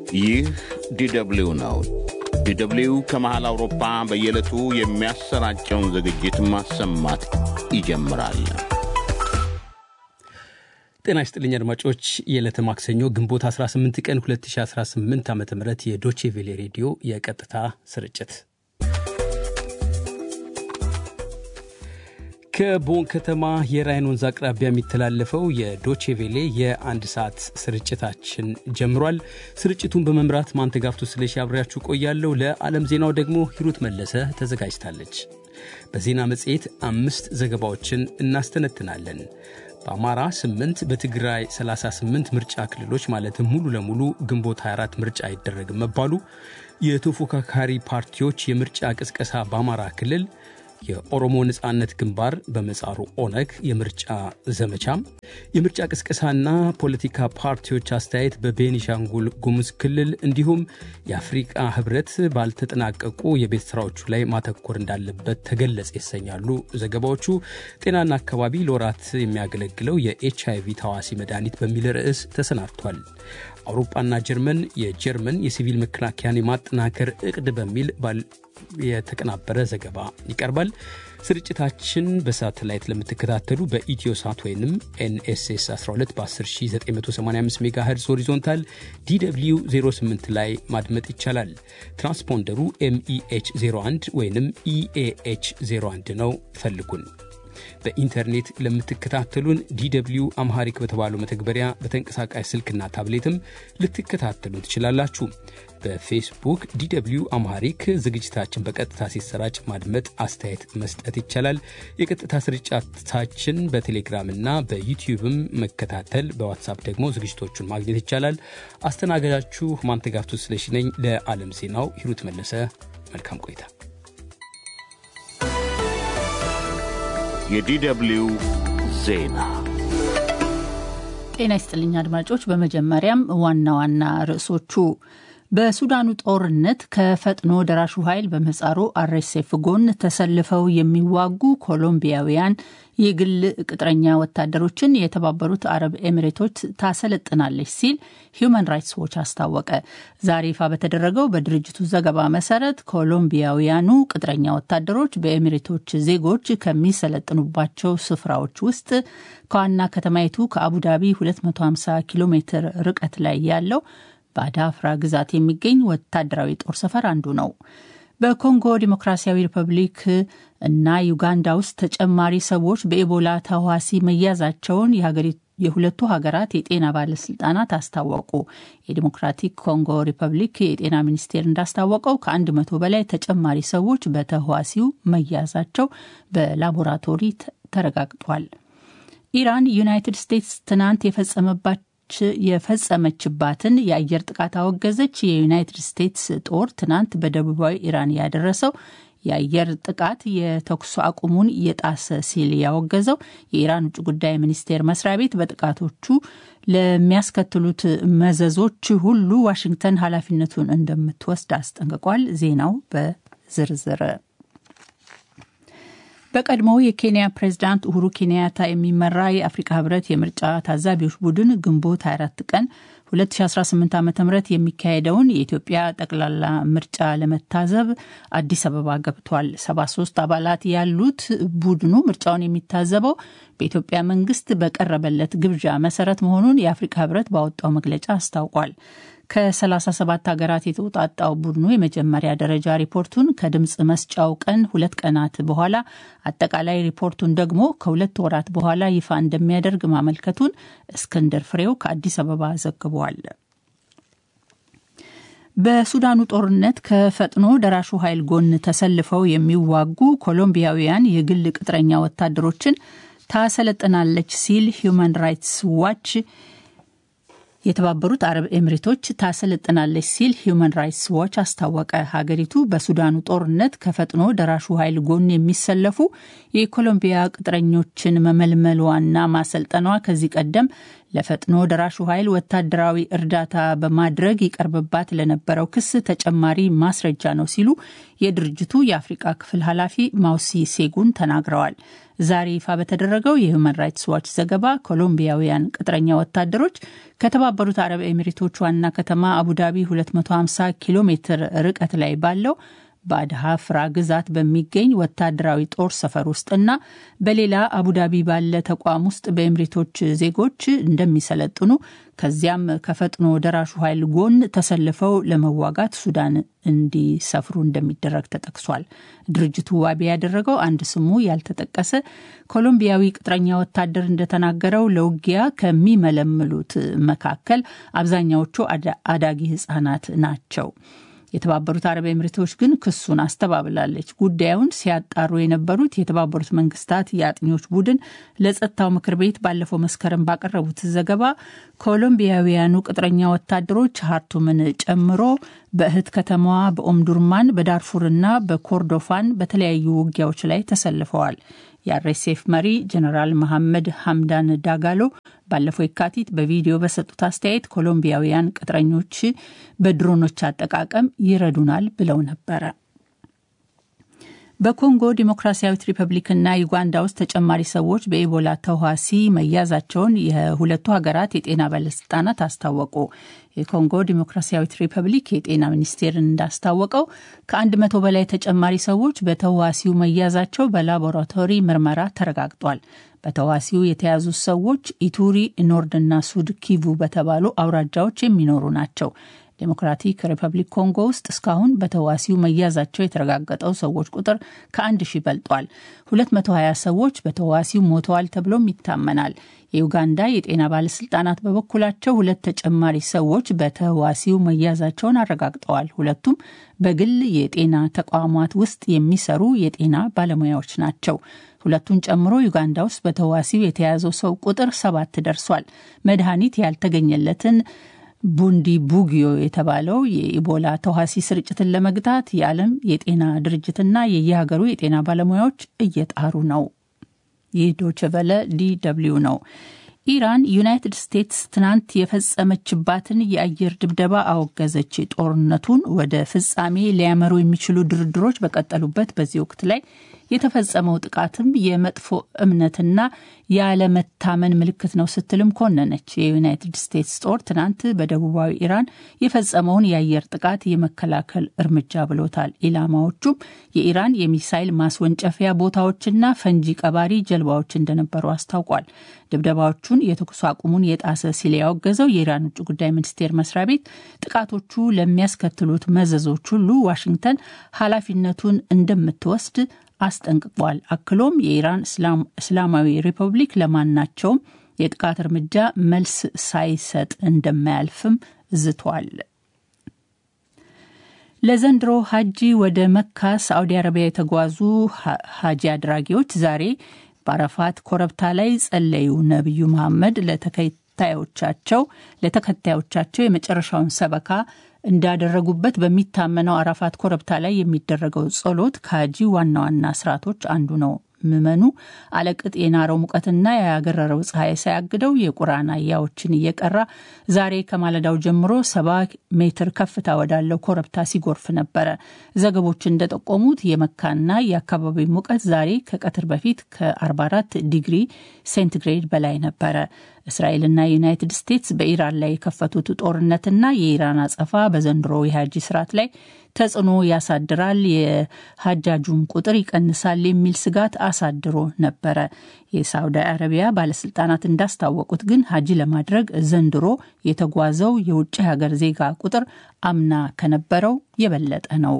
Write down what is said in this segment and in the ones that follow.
ይህ ዲደብሊው ነው። ዲደብሊው ከመሃል አውሮፓ በየዕለቱ የሚያሰራጨውን ዝግጅት ማሰማት ይጀምራል። ጤና ይስጥልኝ አድማጮች። የዕለተ ማክሰኞ ግንቦት 18 ቀን 2018 ዓ ም የዶቼ ቬሌ ሬዲዮ የቀጥታ ስርጭት ከቦን ከተማ የራይን ወንዝ አቅራቢያ የሚተላለፈው የዶቼ ቬሌ የአንድ ሰዓት ስርጭታችን ጀምሯል። ስርጭቱን በመምራት ማንተጋፍቶ ስለሺ አብሬያችሁ ቆያለሁ። ለዓለም ዜናው ደግሞ ሂሩት መለሰ ተዘጋጅታለች። በዜና መጽሔት አምስት ዘገባዎችን እናስተነትናለን። በአማራ 8 በትግራይ 38 ምርጫ ክልሎች ማለትም ሙሉ ለሙሉ ግንቦት 24 ምርጫ አይደረግም መባሉ፣ የተፎካካሪ ፓርቲዎች የምርጫ ቅስቀሳ በአማራ ክልል የኦሮሞ ነጻነት ግንባር በመጻሩ ኦነግ የምርጫ ዘመቻ፣ የምርጫ ቅስቀሳና ፖለቲካ ፓርቲዎች አስተያየት በቤኒሻንጉል ጉሙዝ ክልል እንዲሁም የአፍሪቃ ሕብረት ባልተጠናቀቁ የቤት ስራዎቹ ላይ ማተኮር እንዳለበት ተገለጸ ይሰኛሉ ዘገባዎቹ። ጤናና አካባቢ ለወራት የሚያገለግለው የኤች አይቪ ታዋሲ መድኃኒት በሚል ርዕስ ተሰናድቷል። አውሮፓና ጀርመን የጀርመን የሲቪል መከላከያን የማጠናከር እቅድ በሚል የተቀናበረ ዘገባ ይቀርባል። ስርጭታችን በሳተላይት ለምትከታተሉ በኢትዮ ሳት ወይም ኤንኤስኤስ 12 በ10985 ሜጋ ሄርዝ ሆሪዞንታል ዲw 08 ላይ ማድመጥ ይቻላል። ትራንስፖንደሩ ኤምኢኤች 01 ወይም ኢኤኤች 01 ነው። ፈልጉን። በኢንተርኔት ለምትከታተሉን ዲw አምሃሪክ በተባለው መተግበሪያ በተንቀሳቃሽ ስልክና ታብሌትም ልትከታተሉ ትችላላችሁ። በፌስቡክ ዲw አምሃሪክ ዝግጅታችን በቀጥታ ሲሰራጭ ማድመጥ፣ አስተያየት መስጠት ይቻላል። የቀጥታ ስርጭታችን በቴሌግራምና በዩቲዩብም መከታተል፣ በዋትሳፕ ደግሞ ዝግጅቶቹን ማግኘት ይቻላል። አስተናጋጃችሁ ማንተጋፍቱ ስለሺ ነኝ። ለዓለም ዜናው ሂሩት መለሰ። መልካም ቆይታ። የዲደብሊው ዜና ጤና ይስጥልኝ አድማጮች። በመጀመሪያም ዋና ዋና ርዕሶቹ በሱዳኑ ጦርነት ከፈጥኖ ደራሹ ኃይል በምህጻሩ አርኤስኤፍ ጎን ተሰልፈው የሚዋጉ ኮሎምቢያውያን የግል ቅጥረኛ ወታደሮችን የተባበሩት አረብ ኤሚሬቶች ታሰለጥናለች ሲል ሂዩማን ራይትስ ዎች አስታወቀ። ዛሬ ይፋ በተደረገው በድርጅቱ ዘገባ መሰረት ኮሎምቢያውያኑ ቅጥረኛ ወታደሮች በኤሚሬቶች ዜጎች ከሚሰለጥኑባቸው ስፍራዎች ውስጥ ከዋና ከተማይቱ ከአቡዳቢ 250 ኪሎ ሜትር ርቀት ላይ ያለው በአዳፍራ ግዛት የሚገኝ ወታደራዊ ጦር ሰፈር አንዱ ነው። በኮንጎ ዲሞክራሲያዊ ሪፐብሊክ እና ዩጋንዳ ውስጥ ተጨማሪ ሰዎች በኢቦላ ተዋሲ መያዛቸውን የሁለቱ ሀገራት የጤና ባለስልጣናት አስታወቁ። የዲሞክራቲክ ኮንጎ ሪፐብሊክ የጤና ሚኒስቴር እንዳስታወቀው ከአንድ መቶ በላይ ተጨማሪ ሰዎች በተዋሲው መያዛቸው በላቦራቶሪ ተረጋግጧል። ኢራን ዩናይትድ ስቴትስ ትናንት የፈጸመባቸው የፈጸመችባትን የአየር ጥቃት አወገዘች። የዩናይትድ ስቴትስ ጦር ትናንት በደቡባዊ ኢራን ያደረሰው የአየር ጥቃት የተኩስ አቁሙን የጣሰ ሲል ያወገዘው የኢራን ውጭ ጉዳይ ሚኒስቴር መስሪያ ቤት በጥቃቶቹ ለሚያስከትሉት መዘዞች ሁሉ ዋሽንግተን ኃላፊነቱን እንደምትወስድ አስጠንቅቋል። ዜናው በዝርዝር በቀድሞው የኬንያ ፕሬዝዳንት ኡሁሩ ኬንያታ የሚመራ የአፍሪካ ህብረት የምርጫ ታዛቢዎች ቡድን ግንቦት 24 ቀን 2018 ዓ ም የሚካሄደውን የኢትዮጵያ ጠቅላላ ምርጫ ለመታዘብ አዲስ አበባ ገብቷል። 73 አባላት ያሉት ቡድኑ ምርጫውን የሚታዘበው በኢትዮጵያ መንግስት በቀረበለት ግብዣ መሰረት መሆኑን የአፍሪካ ህብረት ባወጣው መግለጫ አስታውቋል። ከ37 ሀገራት የተውጣጣው ቡድኑ የመጀመሪያ ደረጃ ሪፖርቱን ከድምፅ መስጫው ቀን ሁለት ቀናት በኋላ አጠቃላይ ሪፖርቱን ደግሞ ከሁለት ወራት በኋላ ይፋ እንደሚያደርግ ማመልከቱን እስክንድር ፍሬው ከአዲስ አበባ ዘግቧል። በሱዳኑ ጦርነት ከፈጥኖ ደራሹ ኃይል ጎን ተሰልፈው የሚዋጉ ኮሎምቢያውያን የግል ቅጥረኛ ወታደሮችን ታሰለጥናለች ሲል ሂዩማን ራይትስ ዋች የተባበሩት አረብ ኤሚሬቶች ታሰለጥናለች ሲል ሂዩማን ራይትስ ዋች አስታወቀ። ሀገሪቱ በሱዳኑ ጦርነት ከፈጥኖ ደራሹ ኃይል ጎን የሚሰለፉ የኮሎምቢያ ቅጥረኞችን መመልመሏና ማሰልጠኗ ከዚህ ቀደም ለፈጥኖ ደራሹ ኃይል ወታደራዊ እርዳታ በማድረግ ይቀርብባት ለነበረው ክስ ተጨማሪ ማስረጃ ነው ሲሉ የድርጅቱ የአፍሪቃ ክፍል ኃላፊ ማውሲ ሴጉን ተናግረዋል። ዛሬ ይፋ በተደረገው የሁማን ራይትስ ዋች ዘገባ ኮሎምቢያውያን ቅጥረኛ ወታደሮች ከተባበሩት አረብ ኤሚሬቶች ዋና ከተማ አቡዳቢ 250 ኪሎ ሜትር ርቀት ላይ ባለው በአድሃ ፍራ ግዛት በሚገኝ ወታደራዊ ጦር ሰፈር ውስጥና በሌላ አቡዳቢ ባለ ተቋም ውስጥ በኤምሬቶች ዜጎች እንደሚሰለጥኑ ከዚያም ከፈጥኖ ደራሹ ኃይል ጎን ተሰልፈው ለመዋጋት ሱዳን እንዲሰፍሩ እንደሚደረግ ተጠቅሷል። ድርጅቱ ዋቢ ያደረገው አንድ ስሙ ያልተጠቀሰ ኮሎምቢያዊ ቅጥረኛ ወታደር እንደተናገረው ለውጊያ ከሚመለምሉት መካከል አብዛኛዎቹ አዳጊ ሕጻናት ናቸው። የተባበሩት አረብ ኤምሬቶች ግን ክሱን አስተባብላለች። ጉዳዩን ሲያጣሩ የነበሩት የተባበሩት መንግስታት የአጥኚዎች ቡድን ለጸጥታው ምክር ቤት ባለፈው መስከረም ባቀረቡት ዘገባ ኮሎምቢያውያኑ ቅጥረኛ ወታደሮች ሀርቱምን ጨምሮ በእህት ከተማዋ በኦምዱርማን በዳርፉርና በኮርዶፋን በተለያዩ ውጊያዎች ላይ ተሰልፈዋል። የአርኤስኤፍ መሪ ጀነራል መሐመድ ሐምዳን ዳጋሎ ባለፈው የካቲት በቪዲዮ በሰጡት አስተያየት ኮሎምቢያውያን ቅጥረኞች በድሮኖች አጠቃቀም ይረዱናል ብለው ነበረ። በኮንጎ ዲሞክራሲያዊት ሪፐብሊክና ዩጋንዳ ውስጥ ተጨማሪ ሰዎች በኢቦላ ተዋሲ መያዛቸውን የሁለቱ ሀገራት የጤና ባለስልጣናት አስታወቁ። የኮንጎ ዲሞክራሲያዊት ሪፐብሊክ የጤና ሚኒስቴር እንዳስታወቀው ከአንድ መቶ በላይ ተጨማሪ ሰዎች በተዋሲው መያዛቸው በላቦራቶሪ ምርመራ ተረጋግጧል። በተዋሲው የተያዙ ሰዎች ኢቱሪ፣ ኖርድና ሱድ ኪቩ በተባሉ አውራጃዎች የሚኖሩ ናቸው። ዴሞክራቲክ ሪፐብሊክ ኮንጎ ውስጥ እስካሁን በተዋሲው መያዛቸው የተረጋገጠው ሰዎች ቁጥር ከአንድ ሺህ በልጧል። 220 ሰዎች በተዋሲው ሞተዋል ተብሎም ይታመናል። የዩጋንዳ የጤና ባለስልጣናት በበኩላቸው ሁለት ተጨማሪ ሰዎች በተዋሲው መያዛቸውን አረጋግጠዋል። ሁለቱም በግል የጤና ተቋማት ውስጥ የሚሰሩ የጤና ባለሙያዎች ናቸው። ሁለቱን ጨምሮ ዩጋንዳ ውስጥ በተዋሲው የተያዘው ሰው ቁጥር ሰባት ደርሷል። መድኃኒት ያልተገኘለትን ቡንዲ ቡጊዮ የተባለው የኢቦላ ተዋሲ ስርጭትን ለመግታት የዓለም የጤና ድርጅትና የየሀገሩ የጤና ባለሙያዎች እየጣሩ ነው። ይህ ዶችቨለ ዲ ደብልዩ ነው። ኢራን ዩናይትድ ስቴትስ ትናንት የፈጸመችባትን የአየር ድብደባ አወገዘች። ጦርነቱን ወደ ፍጻሜ ሊያመሩ የሚችሉ ድርድሮች በቀጠሉበት በዚህ ወቅት ላይ የተፈጸመው ጥቃትም የመጥፎ እምነትና ያለመታመን ምልክት ነው ስትልም ኮነነች። የዩናይትድ ስቴትስ ጦር ትናንት በደቡባዊ ኢራን የፈጸመውን የአየር ጥቃት የመከላከል እርምጃ ብሎታል። ኢላማዎቹም የኢራን የሚሳይል ማስወንጨፊያ ቦታዎችና ፈንጂ ቀባሪ ጀልባዎች እንደነበሩ አስታውቋል። ድብደባዎቹን የተኩስ አቁሙን የጣሰ ሲል ያወገዘው የኢራን ውጭ ጉዳይ ሚኒስቴር መስሪያ ቤት ጥቃቶቹ ለሚያስከትሉት መዘዞች ሁሉ ዋሽንግተን ኃላፊነቱን እንደምትወስድ አስጠንቅቋል። አክሎም የኢራን እስላማዊ ሪፐብሊክ ለማናቸውም የጥቃት እርምጃ መልስ ሳይሰጥ እንደማያልፍም ዝቷል። ለዘንድሮ ሀጂ ወደ መካ ሳዑዲ አረቢያ የተጓዙ ሀጂ አድራጊዎች ዛሬ በአረፋት ኮረብታ ላይ ጸለዩ። ነቢዩ መሐመድ ለተከታዮቻቸው ለተከታዮቻቸው የመጨረሻውን ሰበካ እንዳደረጉበት በሚታመነው አራፋት ኮረብታ ላይ የሚደረገው ጸሎት ከሀጂ ዋና ዋና ስርዓቶች አንዱ ነው። ምዕመኑ አለቅጥ የናረው ሙቀትና ያገረረው ፀሐይ ሳያግደው የቁርአን አያዎችን እየቀራ ዛሬ ከማለዳው ጀምሮ ሰባ ሜትር ከፍታ ወዳለው ኮረብታ ሲጎርፍ ነበረ። ዘገቦች እንደጠቆሙት የመካና የአካባቢው ሙቀት ዛሬ ከቀትር በፊት ከ44 ዲግሪ ሴንቲግሬድ በላይ ነበረ። እስራኤልና ዩናይትድ ስቴትስ በኢራን ላይ የከፈቱት ጦርነትና የኢራን አጸፋ በዘንድሮ የሀጂ ስርዓት ላይ ተጽዕኖ ያሳድራል፣ የሀጃጁን ቁጥር ይቀንሳል የሚል ስጋት አሳድሮ ነበረ። የሳውዲ አረቢያ ባለስልጣናት እንዳስታወቁት ግን ሀጂ ለማድረግ ዘንድሮ የተጓዘው የውጭ ሀገር ዜጋ ቁጥር አምና ከነበረው የበለጠ ነው።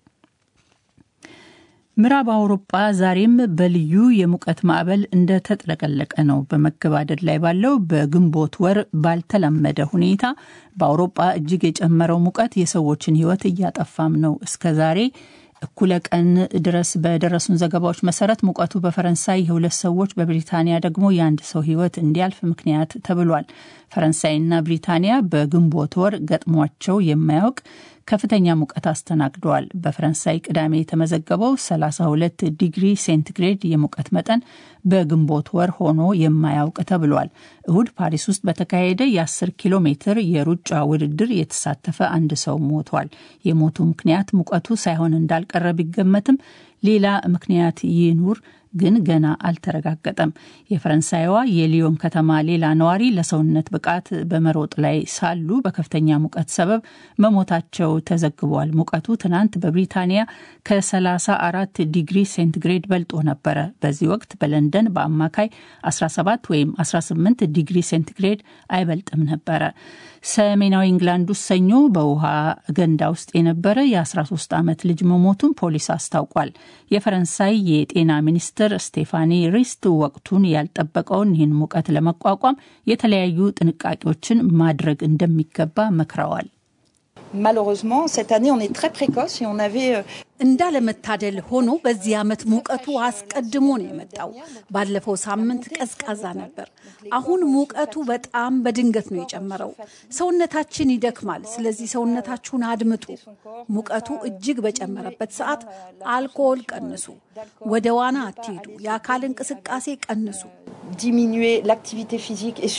ምዕራብ አውሮጳ ዛሬም በልዩ የሙቀት ማዕበል እንደተጥለቀለቀ ነው። በመገባደድ ላይ ባለው በግንቦት ወር ባልተለመደ ሁኔታ በአውሮጳ እጅግ የጨመረው ሙቀት የሰዎችን ሕይወት እያጠፋም ነው። እስከ ዛሬ እኩለ ቀን ድረስ በደረሱን ዘገባዎች መሰረት ሙቀቱ በፈረንሳይ የሁለት ሰዎች በብሪታንያ ደግሞ የአንድ ሰው ሕይወት እንዲያልፍ ምክንያት ተብሏል። ፈረንሳይና ብሪታንያ በግንቦት ወር ገጥሟቸው የማያውቅ ከፍተኛ ሙቀት አስተናግደዋል። በፈረንሳይ ቅዳሜ የተመዘገበው 32 ዲግሪ ሴንቲግሬድ የሙቀት መጠን በግንቦት ወር ሆኖ የማያውቅ ተብሏል። እሁድ ፓሪስ ውስጥ በተካሄደ የ10 ኪሎ ሜትር የሩጫ ውድድር የተሳተፈ አንድ ሰው ሞቷል። የሞቱ ምክንያት ሙቀቱ ሳይሆን እንዳልቀረ ቢገመትም ሌላ ምክንያት ይኑር ግን ገና አልተረጋገጠም። የፈረንሳይዋ የሊዮን ከተማ ሌላ ነዋሪ ለሰውነት ብቃት በመሮጥ ላይ ሳሉ በከፍተኛ ሙቀት ሰበብ መሞታቸው ተዘግቧል። ሙቀቱ ትናንት በብሪታንያ ከ34 ዲግሪ ሴንቲግሬድ በልጦ ነበረ። በዚህ ወቅት በለንደን በአማካይ 17 ወይም 18 ዲግሪ ሴንቲግሬድ አይበልጥም ነበረ። ሰሜናዊ ኢንግላንድ ውስጥ ሰኞ በውሃ ገንዳ ውስጥ የነበረ የ13 ዓመት ልጅ መሞቱን ፖሊስ አስታውቋል። የፈረንሳይ የጤና ሚኒስትር ስቴፋኒ ሪስት ወቅቱን ያልጠበቀውን ይህን ሙቀት ለመቋቋም የተለያዩ ጥንቃቄዎችን ማድረግ እንደሚገባ መክረዋል። Malheureusement, cette année, on est très précoce et on avait እንዳለመታደል ሆኖ በዚህ ዓመት ሙቀቱ አስቀድሞ ነው የመጣው። ባለፈው ሳምንት ቀዝቃዛ ነበር። አሁን ሙቀቱ በጣም በድንገት ነው የጨመረው። ሰውነታችን ይደክማል። ስለዚህ ሰውነታችሁን አድምጡ። ሙቀቱ እጅግ በጨመረበት ሰዓት አልኮል ቀንሱ፣ ወደ ዋና አትሄዱ፣ የአካል እንቅስቃሴ ቀንሱ። diminuer l'activité physique et